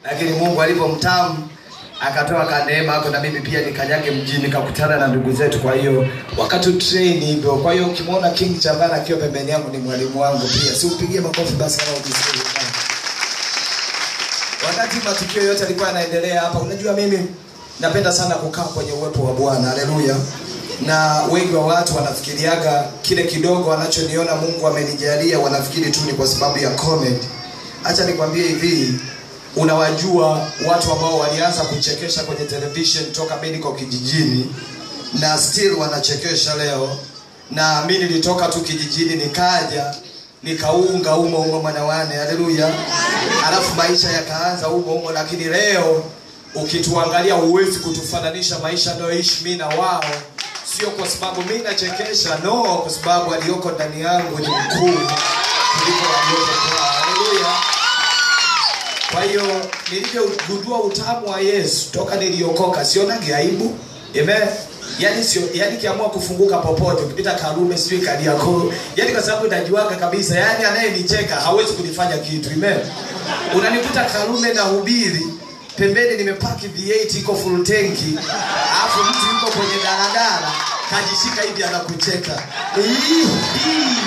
lakini Mungu alipomtamu akatoa kaneema ako na mimi pia nikanyage mjini nikakutana na ndugu zetu. Kwa hiyo wakati train hivyo, kwa hiyo ukimwona King Chavana akiwa pembeni yangu ni mwalimu wangu pia, si upigie makofi basi kama ukisikia vibaya. Wakati matukio yote yalikuwa yanaendelea hapa, unajua mimi napenda sana kukaa kwenye uwepo wa Bwana. Haleluya. Na wengi wa watu wanafikiriaga kile kidogo wanachoniona Mungu amenijalia, wanafikiri tu ni kwa sababu ya comment. Acha nikwambie hivi, unawajua watu ambao walianza kuchekesha kwenye television toka mimi niko kijijini na still wanachekesha leo, na mimi nilitoka tu kijijini nikaja nikaunga umo umo mwanawane, haleluya. Alafu maisha yakaanza umo umo, lakini leo ukituangalia huwezi kutufananisha maisha nayoishi mimi na wao, sio kwa sababu mimi nachekesha, no, kwa sababu aliyoko ndani yangu ni mkuu kuliko aliyoko kwao, haleluya. Kwa hiyo nilivyogundua utamu wa Yesu toka niliokoka, sionage aibu. Amen. Yaani sio yaani kiamua kufunguka popote, ukipita Karume sijui Kariakoo, yaani kwa sababu najuaga kabisa, yaani anayenicheka hawezi kunifanya kitu. Amen. Unanikuta Karume na hubiri pembeni nimepaki V8 iko full tanki, alafu mtu yuko kwenye daladala kajishika hivi anakucheka. Hii, hii.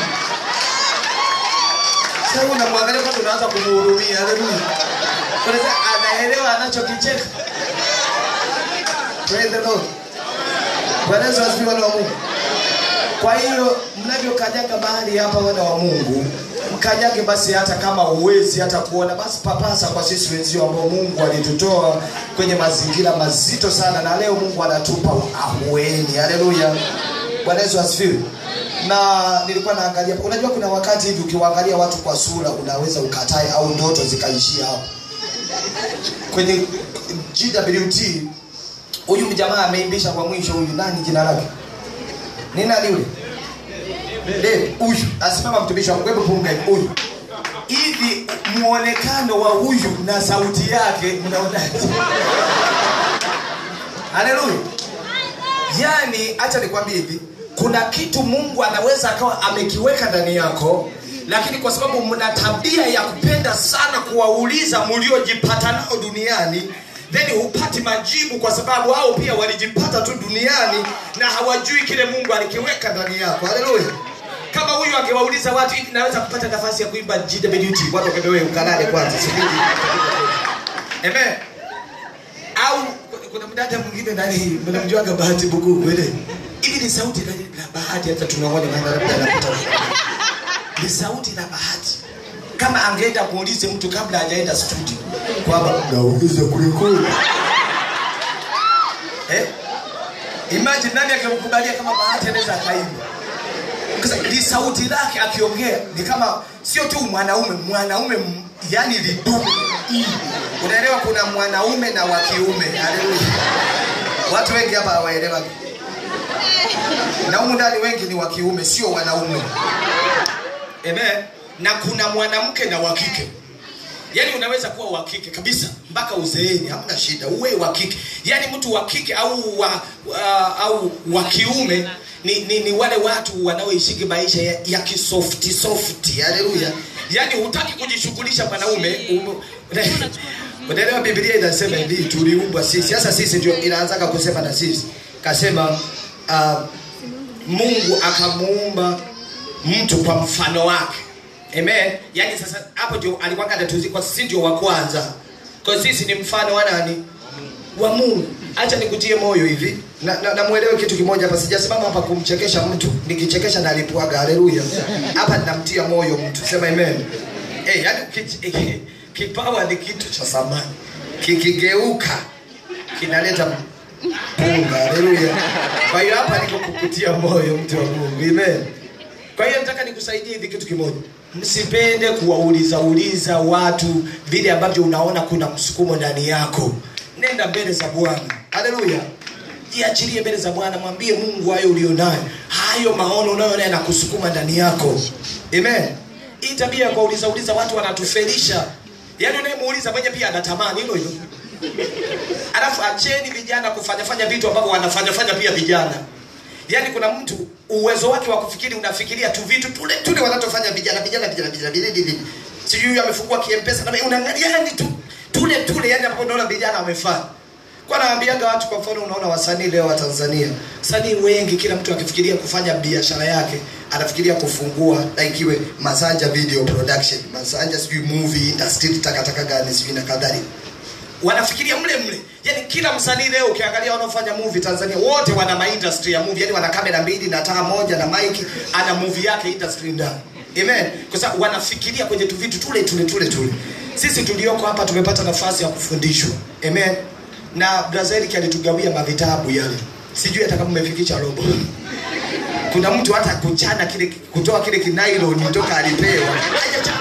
Sasa unamwangalia kama unaanza kumhurumia. Haleluya. Unaweza anaelewa anachokicheka. Praise the Lord. Bwana Yesu asifiwe wana wa Mungu. Kwa hiyo mnavyokanyaga mahali hapa wana wa Mungu, mkanyage basi hata kama uwezi hata kuona basi papasa kwa sisi wenzio ambao Mungu alitutoa kwenye mazingira mazito sana na leo Mungu anatupa ahueni. Haleluya. Bwana Yesu asifiwe. Na nilikuwa naangalia, unajua kuna wakati hivi ukiwaangalia watu kwa sura unaweza ukatae au ndoto zikaishia hapo. Kwenye GWT huyu mjamaa ameimbisha kwa mwisho huyu nani jina lake? Ni nani yule? Dave huyu asimama mtumishi wa Mungu hebu punga hivi huyu. Hivi muonekano wa huyu na sauti yake mnaonaje? Haleluya. Yaani acha nikwambie hivi, kuna kitu Mungu anaweza akawa amekiweka ndani yako, lakini kwa sababu mna tabia ya kupenda sana kuwauliza mliojipata nao duniani then hupati majibu kwa sababu hao pia walijipata tu duniani na hawajui kile Mungu alikiweka ndani yako. Haleluya. Kama huyu angewauliza watu hivi, naweza kupata nafasi ya kuimba GWT, watu wakamwambia ukalale kwanza, subiri. Amen. Au kuna mdada mwingine ndani, mnamjuaga Bahati Bukuku ile. Hivi ni sauti na na Bahati, hata tunaona maana labda anapita. Ni sauti na Bahati. Kama angeenda muulize mtu kabla hajaenda studio kwamba naulize kulikuli. Eh? Imagine nani angemkubalia kama Bahati anaweza akaimba. Kasa ni sauti lake akiongea ni kama sio tu mwanaume, mwanaume m- yani lidume. Unaelewa kuna mwanaume na wa kiume. Haleluya. Watu wengi hapa hawaelewa. Na humu ndani wengi ni wa kiume, sio wanaume. Amen. Na kuna mwanamke na wa kike. Yaani unaweza kuwa wa kike kabisa mpaka uzeeni, hamna shida, uwe wa kike. Yaani mtu wa kike au wa uh, au wa kiume ni, ni, ni wale watu wanaoishi maisha ya, ya kisofti softi. Haleluya. Yaani hutaki kujishughulisha mwanaume. umu- Unaelewa Biblia inasema hivi tuliumbwa sisi. Sasa sisi ndio inaanzaga kusema na sisi. Kasema uh, Mungu akamuumba mtu kwa mfano wake. Amen. Yaani sasa hapo ndio alikuwa anatuzi kwa sisi ndio wa kwanza. Kwa sisi ni mfano wa nani? Wa Mungu. Acha nikutie moyo hivi. Na, na, na muelewe kitu kimoja hapa sijasimama hapa kumchekesha mtu. Nikichekesha na alipuaga. Haleluya. Hapa ninamtia moyo mtu. Sema amen. Eh, yaani ki- ki- kipawa ni kitu cha samani. Kikigeuka kinaleta punga. Haleluya. Kwa hiyo hapa niko kukutia moyo mtu wa Mungu. Amen. Kwa hiyo nataka nikusaidie hivi kitu kimoja. Msipende kuwauliza uliza watu vile ambavyo unaona kuna msukumo ndani yako. Nenda mbele za Bwana. Haleluya. Jiachilie mbele za Bwana, mwambie Mungu hayo ulionayo. Hayo maono unayoona yanakusukuma ndani yako. Amen. Hii tabia ya kuwauliza uliza watu wanatufelisha. Yaani unayemuuliza mwenye pia anatamani hilo hilo. Alafu acheni vijana kufanya fanya vitu ambavyo wanafanya fanya pia vijana. Yaani kuna mtu uwezo wake wa kufikiri unafikiria tu vitu tule tule wanatofanya vijana vijana vijana vijana vijana vijana. Sijui amefungua kiempesa na unaangalia yani tu tule tule yani ambapo unaona vijana wamefanya kwa nawaambiaga watu kwa mfano unaona wasanii leo wa Tanzania wasanii wengi kila mtu akifikiria kufanya biashara yake anafikiria kufungua like iwe Masanja video production Masanja sijui movie industry takataka gani sijui na kadhalika wanafikiria mle mle yani kila msanii leo ukiangalia wanaofanya movie Tanzania wote wana ma industry ya movie yani wana kamera mbili na taa moja na mic ana movie yake industry ndani amen kwa sababu wanafikiria kwenye tu vitu tule tule tule tule sisi tulioko hapa tumepata nafasi ya kufundishwa amen na Brazil alitugawia mavitabu yale sijui hata kama mmefikisha robo kuna mtu hata kuchana kile kutoa kile kinailoni toka alipewa hajacha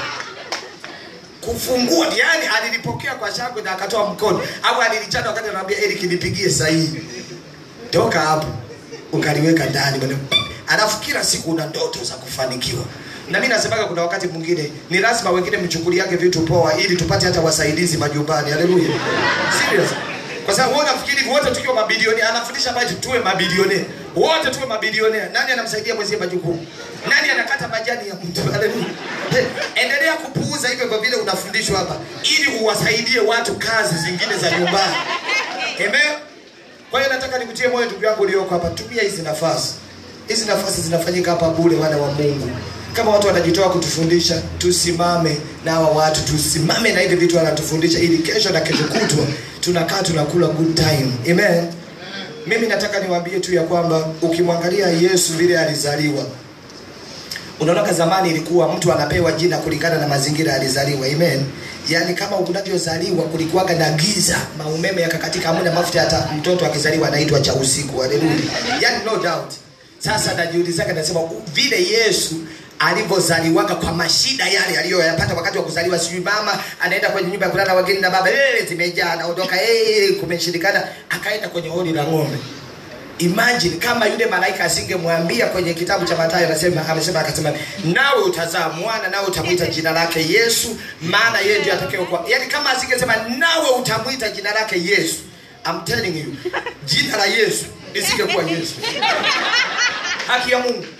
kufungua yani alilipokea kwa shangwe na akatoa mkono au alilichana wakati anamwambia Eric nipigie sahihi toka hapo ukaliweka ndani bwana alafu kila siku una ndoto za kufanikiwa na mimi nasemaga kuna wakati mwingine ni lazima wengine mchukuliage vitu poa ili tupate hata wasaidizi majumbani haleluya serious kwa sababu wewe unafikiri wote tukiwa mabilionea anafundisha basi tuwe mabilionea wote tuwe mabilionea nani anamsaidia mwenzie majukumu nani anakata majani ya mtu haleluya Hey, endelea kupuuza hivyo kwa vile unafundishwa hapa ili uwasaidie watu kazi zingine za nyumbani amen kwa hiyo nataka nikutie moyo ndugu yangu ulioko hapa tumia hizi nafasi hizi nafasi zinafanyika hapa bure wana wa Mungu kama watu wanajitoa kutufundisha tusimame na hawa watu tusimame na hivi vitu wanatufundisha ili kesho na kesho kutwa tunakaa tunakula good time amen mimi nataka niwaambie tu ya kwamba ukimwangalia Yesu vile alizaliwa unaona zamani ilikuwa mtu anapewa jina kulingana na mazingira alizaliwa amen yaani kama unavyozaliwa kulikuwaga na giza maumeme yakakatika hamna mafuta hata mtoto akizaliwa anaitwa cha usiku haleluya yaani no doubt sasa najiulizaga nasema vile Yesu alivyozaliwaga kwa mashida yale aliyoyapata wakati wa kuzaliwa sijui mama anaenda kwenye nyumba ya kulala wageni na baba eh zimejaa anaondoka eh kumeshindikana akaenda kwenye hodi la ng'ombe imagine kama yule malaika asingemwambia kwenye kitabu cha Mathayo anasema amesema akasema nawe utazaa mwana nawe utamwita jina lake Yesu maana yeye ndiye atakayekuwa yani kama asingesema nawe utamwita jina lake Yesu I'm telling you jina la Yesu lisingekuwa Yesu haki ya Mungu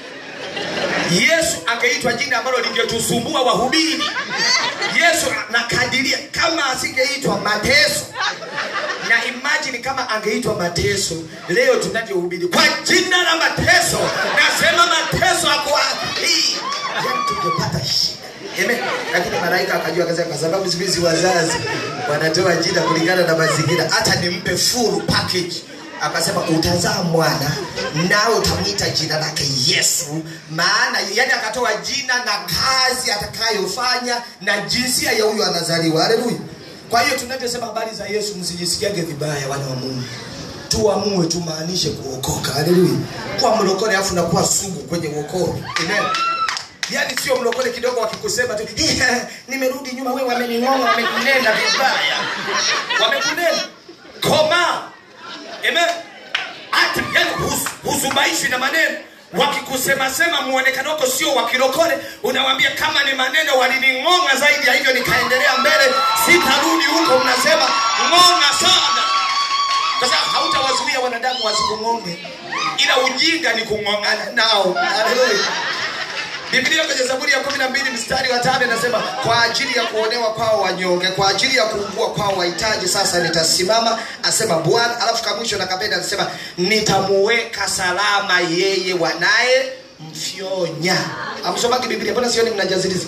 Yesu angeitwa jina ambalo lingetusumbua wahubiri. Yesu nakadiria kama asingeitwa mateso, na imagine kama angeitwa mateso, leo tunavyohubiri kwa jina la mateso, nasema mateso ako wapi? Yani tungepata shida. Amen. Lakini malaika akajua akasema, kwa sababu siku hizi wazazi wanatoa jina kulingana na mazingira, hata nimpe full package akasema utazaa mwana nawe utamwita jina lake Yesu, maana yani akatoa jina na kazi atakayofanya na jinsia ya huyo anazaliwa. Haleluya! Kwa hiyo tunavyosema habari za Yesu, msijisikiage vibaya, wana wa Mungu, tuamue tumaanishe kuokoka. Haleluya! Kwa mlokole afu nakuwa sugu kwenye wokovu. Amen. Yaani sio mlokole kidogo wakikusema tu nimerudi nyuma, wewe wamening'onga, wamekunena vibaya, wamekunena koma Amen. Hata yani husubaishwi na maneno wakikusema sema muonekano wako sio wa kirokole, unawambia kama ni maneno walining'onga zaidi ya hivyo, nikaendelea mbele, sitarudi huko. Mnasema ng'onga sana, kwa sababu hautawazuia wanadamu wasikung'onge, ila ujinga ni kung'ong'ana nao. Haleluya. Biblia kwenye Zaburi ya kumi na mbili mstari wa tano inasema kwa ajili ya kuonewa kwao wanyonge, kwa ajili ya kuugua kwao wahitaji, sasa nitasimama, asema Bwana. Alafu kamwisho na kapenda anasema nitamuweka salama yeye wanaye mfyonya. Amsomaki Biblia, mbona sioni mnajaziliza?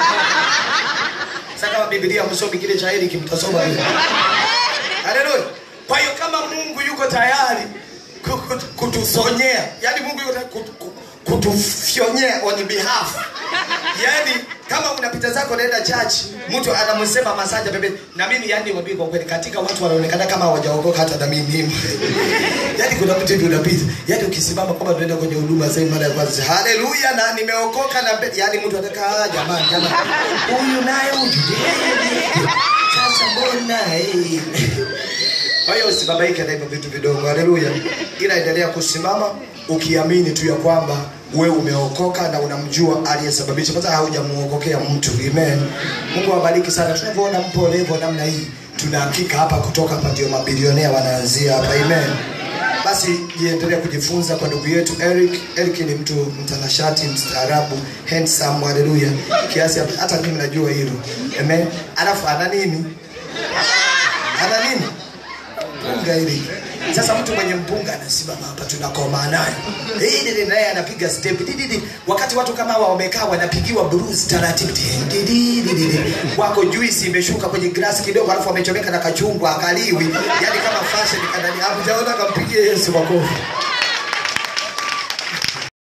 Sasa kama Biblia msomi kile cha Eric mtasoma hiyo. Haleluya. Kwa hiyo kama Mungu yuko tayari kutusonyea, yani Mungu yuko tayari kutufyonyea on behalf. Yani kama unapita zako naenda church, mtu anamsema Masanja bebe, na mimi yani wabii kwa kweli, katika watu wanaonekana kama hawajaokoka hata na mimi yani kuna mtu hivi unapita, yani ukisimama kama tunaenda kwenye huduma sasa mara ya kwanza, haleluya, na nimeokoka na yani mtu anataka jamani, jamani, huyu naye huyu sasa mbona eh kwa hiyo usibabaike na hivyo vitu vidogo, haleluya, ila endelea kusimama ukiamini tu ya kwamba wewe umeokoka na unamjua aliyesababisha, kwanza haujamuokokea mtu. Amen. Mungu awabariki sana. Tunavyoona mpo levo namna hii, tuna hakika hapa kutoka hapa ndio mabilionea wanaanzia hapa. Amen. Basi jiendelea kujifunza kwa ndugu yetu Eric. Eric ni mtu mtanashati, mstaarabu, handsome, haleluya, kiasi hata mimi najua hilo. Amen. Alafu ana nini? ana nini mpunga hili sasa mtu mwenye mpunga anasimama hapa tunakoma naye Eh, dede naye anapiga step dididi wakati watu kama hawa wamekaa wanapigiwa blues taratibu dididi wako juisi imeshuka kwenye glass kidogo alafu wamechomeka na kachungwa akaliwi yani kama fashion kanani hapo jaona kampigie Yesu makofi